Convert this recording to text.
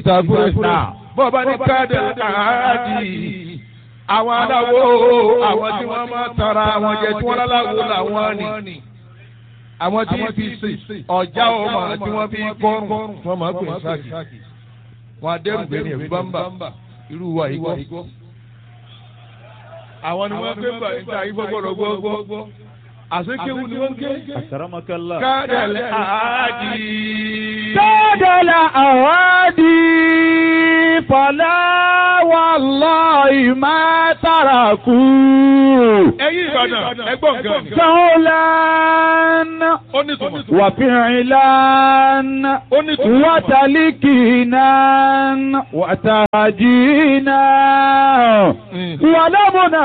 ìsàkúrẹ́ bọ́ọ̀bá ní káàdì àádì àwọn aláwo àwọn tí wọ́n máa tara àwọn jẹ tí wọ́n láláwo làwọn ni àwọn tí fi sè ọjà ọmọ tí wọ́n fi kọrùn wọ́n máa pè sáàkì wọn adẹ́rùgbé ní ẹ̀fí bámbà irú wa yìí gbọ́. àwọn ni wọ́n gbé bá níta yìí gbọ́gbọ́dọ̀ gbọ́gbọ́ àsekéwu ni wọ́n ké. Akramakallah. kádàlẹ́ àádì. Tọ́dọ̀lá àwádìí fọlá wallahi má tàràkù. ẹ̀yin Ìbàdàn ẹgbọ́n gan. Sọ́ọ́lán ó ní tùmọ̀. wàfíìlán ó ní tùmọ̀. wàtàlíkìnán wàtàjìnán wàlámùnà